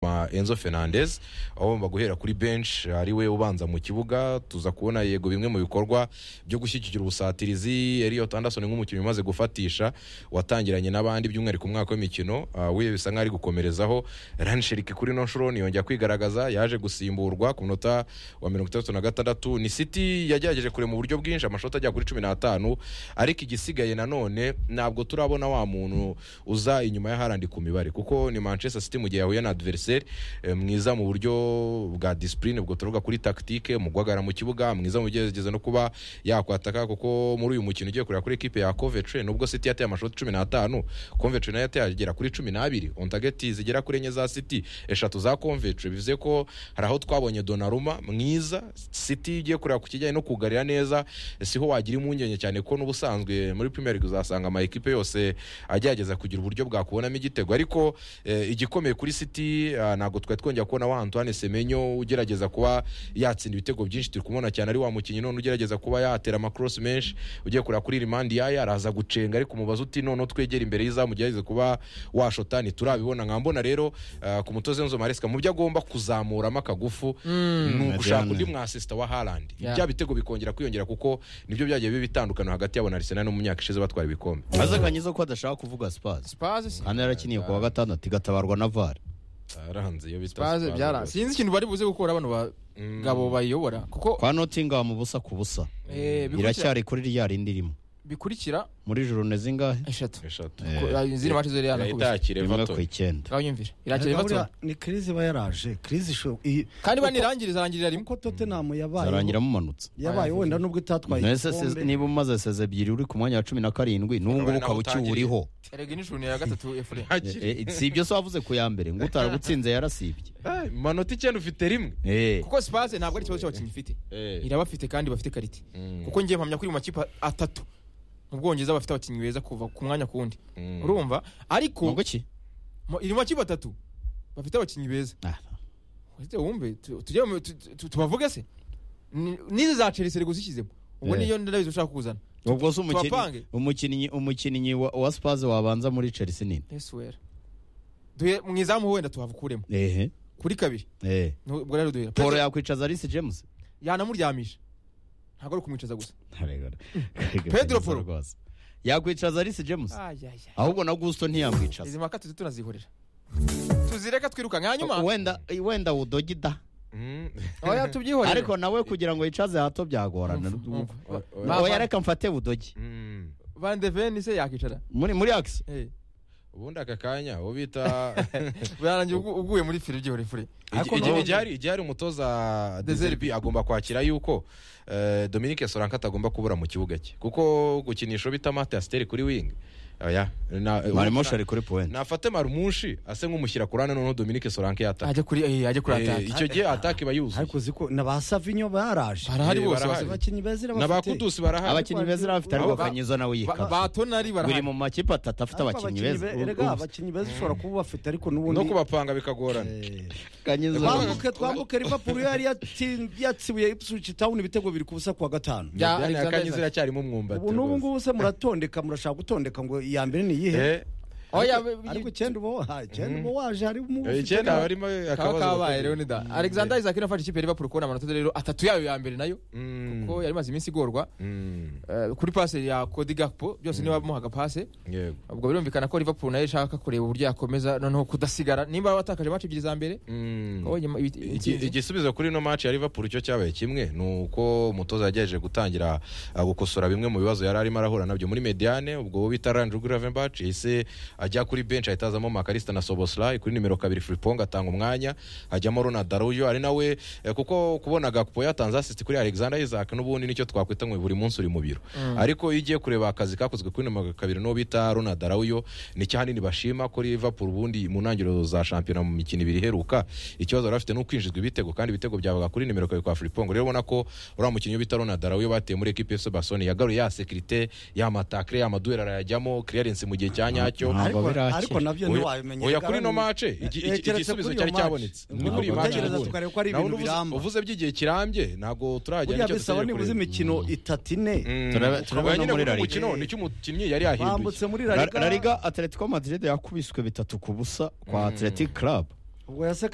ma enzo fernandez abagomba guhera kuri benshi ariwe ubanza mu kibuga tuza kubona yego bimwe mu bikorwa byo gushyigikira ubusatirizi elliot anderson nk'umukinnyi umaze gufatisha watangiranye n'abandi by'umwihariko umwaka w'imikino ah, we bisa nk'aho ari gukomerezaho ransherike kuri no nshuro ntiyongera kwigaragaza yaje gusimburwa ku munota wa mirongo itandatu na gatandatu ni city yagerageje kure mu buryo bwinshi amashoti agera kuri cumi n'atanu ariko igisigaye nanone ntabwo turabona wa muntu uza inyuma ya harandi ku mibare kuko ni manchester city mu gihe yahuye na adversaire eh, mwiza mu buryo bwa discipline ubwo tuvuga kuri tactique mu guhagarara mu kibuga mwiza mu byegeze no kuba yakwataka kuko muri uyu mukino ugiye kureba kuri ekipe ya Coventry nubwo City yateye amashoti cumi n'atanu Coventry nayo yateye agera kuri cumi n'abiri on target zigera kuri enye za City eshatu za Coventry bivuze ko hari aho twabonye Donnarumma mwiza City igiye kureba ku kijyanye no kugarira neza siho wagira impungenge cyane ko n'ubusanzwe muri Premier League uzasanga ama ekipe yose agerageza kugira uburyo bwakubonamo igitego ariko eh, igikomeye kuri City ah, ntabwo twari twongera kubona wa Antoine Semenyo ugerageza kuba yatsinda ibitego byinshi turi kumubona cyane ari wa mukinnyi none ugerageza kuba yatera amakurosi menshi ugiye kureba kuri rimandi yaya araza gucenga ariko umubaza uti noneho twegera imbere y'izamu ugerageze kuba washota ntiturabibona nkambona rero ah, ku mutoza w'inzu maresika mu byo agomba kuzamuramo akagufu ni ugushaka Adrian. undi mwasisita wa harandi Yeah. bya bitego bikongera kwiyongera kuko nibyo byagiye biba bitandukano hagati yabo na arisenal no mu myaka ishize batwara ibikombe azakanyiza ko adashaka kuvuga sipazi sipazi si- kandi yarakiniye ku wa gatandatu igatabarwa na vare arahanze iyo bita sipazi Spurs. byara sinzi ikintu bari buze gukora bano Mm. bagabo bayiyobora kuko kwa notingamu busa ku busa eh, bikurikira- iracyari kuri rya rindi rimwe bikurikira muri juru ni zingahe eshatu eshatu Eh, Ko- izindi mace zose yari yanakubise itakire rimwe ku vato icyenda uranyumvira irakira Ariko buriya ibibazo ni kirizi iba yaraje kirizi isho- iyi- kandi uko- banirangiriza arangirira rimwe uko totenamu yabaye zarangira mumanutse yabaye wenda nubwo itatwaye Ese se- igikombe niba umaze seze ebyiri uri ku mwanya wa cumi na karindwi n'ubu ngubu Ukabona ukaba utangiriye. ukiwuriho erega inshuro ni iya gatatu efure Eh, eh, si ibyo se wavuze ku ya mbere ngo utaragutsinze yarasibye Ah, manota icyenda ufite rimwe Eh, kuko sipazi ntabwo ari ikibazo cy'abakinnyi ifite Eh. irabafite kandi bafite karite kuko ngiye mpamya kuri mu makipe atatu mu bwongereza bafite abakinnyi beza kuva ku mwanya ku wundi Mm. urumva ariko nubwo ki mu- iri mu makipe atatu bafite abakinnyi beza Ah, Ese wumve tu- tujye mu- tu- tu- tubavuge se Ni- n'izi za chelsea rego zishyizemo ubwo Eh. niyo ndabizi ushaka kuzana ubwo se umukinnyi- tubapange? umukinnyi umukinnyi wa, wa spaze wabanza muri chelsea nini eswera duhe mu izamu wenda tuhavukuremo ehe kuri kabiri eh. ni ubwo rero duhera polo Peze- yakwicaza alice james yanamuryamisha ntabwo ari ukumwicaza gusa Pedro Polo. rwose yakwicaza alice james ayaya ahubwo na gusto ntiyamwicaza izi mpaka tuzi tunazihorera tuzireka twirukanka hanyuma wenda wenda udogida Mm. oya tubyihorere ariko nawe kugira ngo yicaze hato byagorana Umva, umva. Oya, Ba- oya reka mfate budogi Mm. van de ven se yakicara muri muri akisi Eh, ubundi aka kanya uwo bita byarangiye ugu- uguye muri fire byihorere fure Ariko Igi- nawe- igihari igihari umutoza deserbi agomba kwakira yuko eh, dominique soranka atagomba kubura mu kibuga cye kuko gukinisha bita mate asiteri kuri wingi oya na- marimo shari kuri point nafate marumushi ase nk'umushyira ku ruhande noneho dominique soranka yataka ajya kuri eh, ajya kuri Eh, ataka icyo gihe ataka iba yuzuye ariko uzi ko na ba savinyo baraje barahari eh, bose barahari. bose. abakinnyi beza irabafite n'abakudusi barahari abakinnyi beza n'abafite Aho ariko ba- kanyiza nawe Ba- yikata batonari buri barahari mu makipe atatu afite Ariko abakinnyi beza be- erega Ubu- abakinnyi beza ushobora kuba bafite ariko no n'ubundi kubapanga bikagorana Eh, Kanyiza- twambuke twambuke liverpool yari yatsin- yatsibuye ipswich town ibitego biri ku busa kuwa gatanu Ya, Diane Alexander Kanyiza Isaac. iracyarimo umwumbati ubu n'ubu rwose. ngubu se muratondeka murashaka gutondeka ngo iya mbere ni iyihe Eh, oya Ariko- ariko icyenda uba wa- icyenda uba waje hari eh, icyenda haba harimo akabazo kaba gakomeye. kabaye rero ni da alexander isaac nafashe ikipe ya liverpool kubona amanota rero atatu yayo ya mbere nayo Mm. kuko yari imaze iminsi igorwa Mm. Eh, kuri pase ya kodi gakpo byose niba bamuhaga pase yego ubwo birumvikana ko liverpool nayo ishaka kureba uburyo yakomeza noneho kudasigara nimba batakaje match ebyiri za mbere Mm. ko nyuma ibi- Iki- intsinzi- igisubizo kuri ino match ya Liverpool cyo cyabaye kimwe ni uko umutoza yagerageje gutangira uh, gukosora bimwe mu bibazo yari arimo arahura nabyo muri mediane ubwo uwo bita Randru Gravenberch yahise ajya kuri bench ahita hazamo Makalista na Soboslai kuri nimero kabiri Frimpong atanga umwanya hajyamo Ronald Daruyo ari nawe eh, kuko kubona Gakpo yatanze assist kuri Alexander Isaac n'ubundi nicyo twakwita ngo buri munsi uri mu biro ariko iyo ugiye kureba akazi kakozwe kuri nimero kabiri n'uwo bita Ronald Daruyo ni cyahanini bashima ko Liverpool ubundi mu ntangiriro za shampiyona mu mikino ibiri iheruka ikibazo bari bafite ni ukwinjizwa ibitego kandi ibitego byabaga kuri nimero kabiri kwa Frimpong rero ubona ko uriya mukinnyi bita Ronald Daruyo bateye muri ekipe ya Barcelona yagaruye ya sekirite ya matakre ya maduwera arayajyamo clearance mu gihe cya nyacyo Ntabwo ariko birakira. ariko nabyo Oya- ntiwabimenya oya Erega kuri ino bari- mace iki- Eh, iki- keretse igisubizo kuri iyo cyari match. cyabonetse Ni Ni kuri iyi ugutegereza match utegereza ubundi. tukareba ko ari Naho ibintu uvuze- biramba. uvuze by'igihe kirambye ntabwo turajya buriya bisaba nibuze imikino itatu ine Turaba- turabona muri La Liga. umukino nicyo umukinnyi yari yahinduye bambutse muri La- La rariga Liga atletico madrid yakubiswe bitatu ku busa kwa atletic club ubwo yaseka